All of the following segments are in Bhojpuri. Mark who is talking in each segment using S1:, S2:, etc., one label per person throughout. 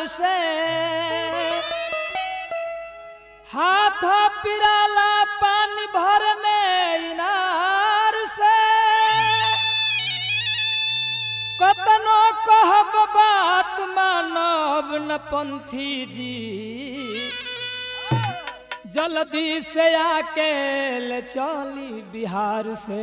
S1: से हाथ पिराला पानी भरने इनार से कतनो कहब बात मानव न पंथी जी जल्दी से आके ले चली बिहार से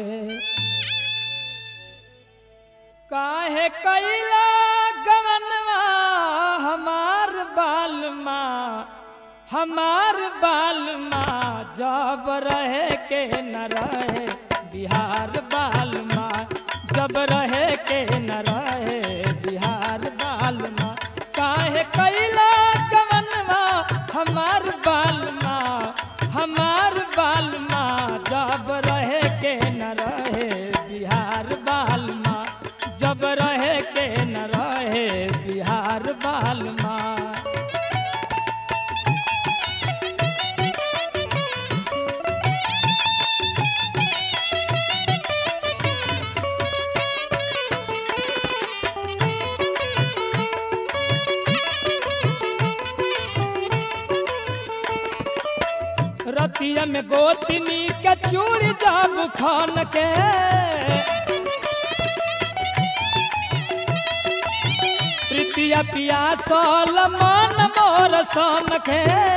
S1: काहे कैला गवनवा हमार बाल माँ हमार बाल माँ जब रहे के न रहे बिहार बाल माँ जब रहे के न रहे बिहार बाल माँ काहे कैला गवनवा हमार बाल माँ हमार बाल माँ जब रहे के न रहे बिहार बाल माँ जब रहे के न रहे बिहार बाल माँ रतिया में गोतनी के चूड़ी जाब खान के तृतीय पिया सोल मन मोर सन के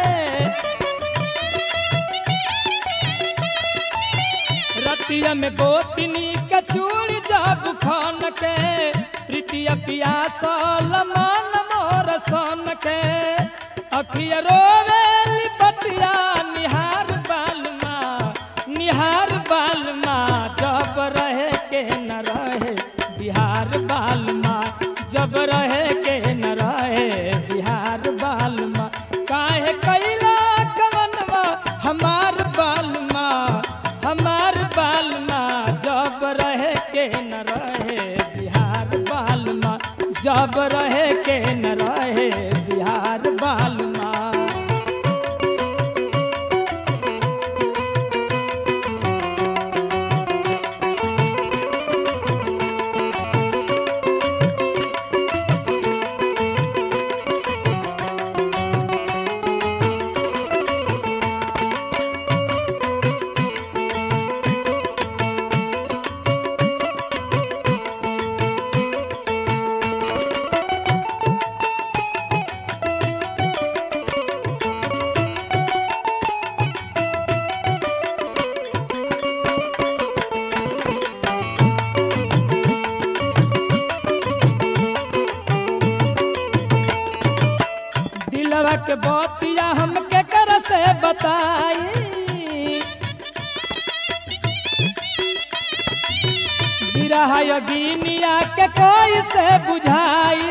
S1: रतिया में गोतनी के चूड़ी जाब खान के तृतीय पिया सोल मन मोर सन के अखिया रोवेली पतिया निहार बालमा निहार बालमा जब रहे के न रहे बिहार बालमा जब रहे के न रहे बिहार बालमा काहे कैला कवनवा हमार बालमा हमार बालमा जब रहे के न रहे बिहार बालमा जब रहे के न रहे बिहार बालमा दिलवा के बतिया हमके कर से बताई बिरहा योगिनिया के कोई से बुझाई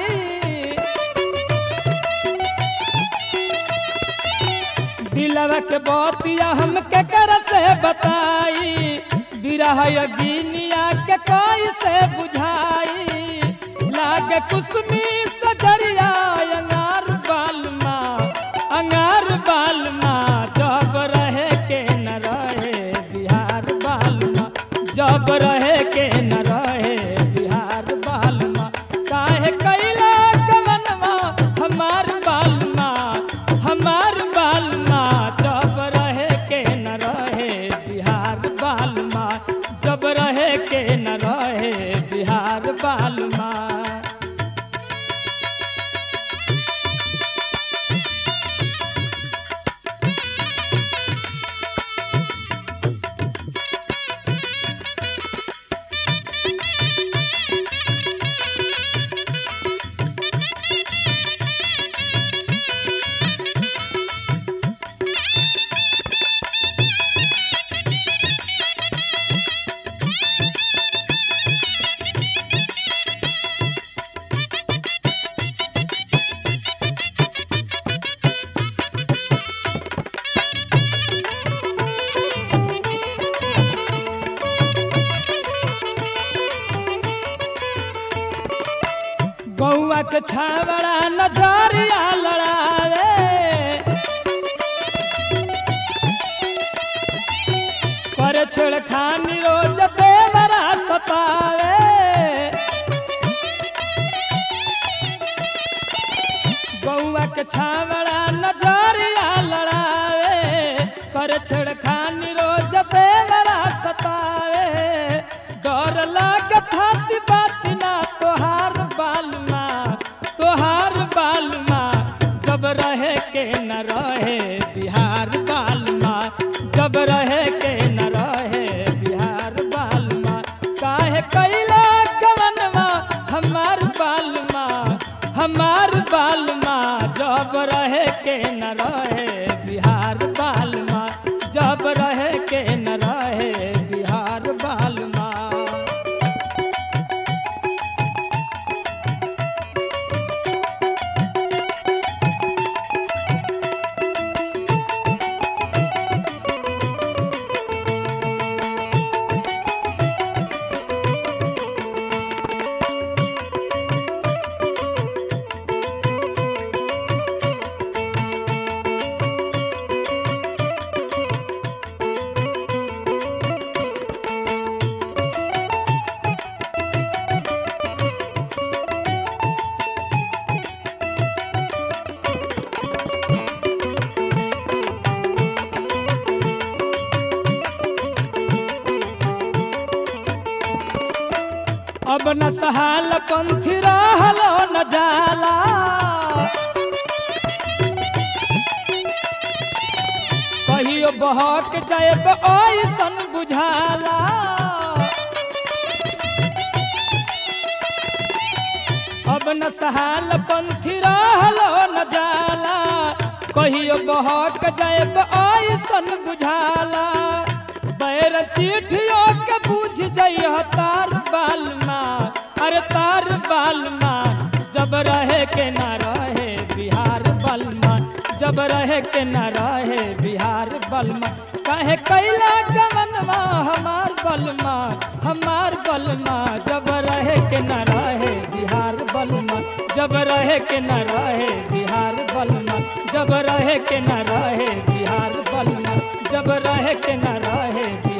S1: दिलवा के बतिया हमके कर से बताई बिरहा योगिनिया के कोई से बुझाई लागे कुसमी सजरिया अंगार बालमा अंगार बालमा जब रहे के न रहे बिहार बालमा जब रहे के न रहे बिहार बालमा काहे कैला कवनवा हमार बालमा हमार बालमा जब रहे के न रहे बिहार बालमा जब रहे के न रहे बिहार बालमा गौआ के छावड़ा नजरिया लड़ावे पर छेड़खानी रोज बेवरा सतावे गौआ के छावड़ा नजरिया लड़ावे कर छेड़खानी रोज देवरा सतावे डर लागत हाथी बाचना तोहार बालमा तोहार बालमा जब रहे के न रहे बिहार बालमा जब रहे के न रहे बिहार बालमा काहे कैला कवनवा हमार बालमा हमार बालमा जब रहे के न रहे बिहार बालमा जब रहे के न रहे बिहार बालमा अब न सहाल पंथी रहलो न जाला कहियो बहक जाएब ऐसन बुझाला अब न सहाल पंथी रहलो न जाला कहियो बहक जाएब ऐसन बुझाला बैर चिठियो के बुझ जइह तार बालमा अरे तार बालमा जब रहे के न रहे बिहार बलमा जब रहे के न रहे बिहार बलमा काहे कैला गमनवा हमार बलमा हमार बलमा जब रहे के न रहे बिहार बलमा जब रहे के न रहे बिहार बलमा जब रहे के न रहे बिहार बलमा जब रहे के न रहे बिहार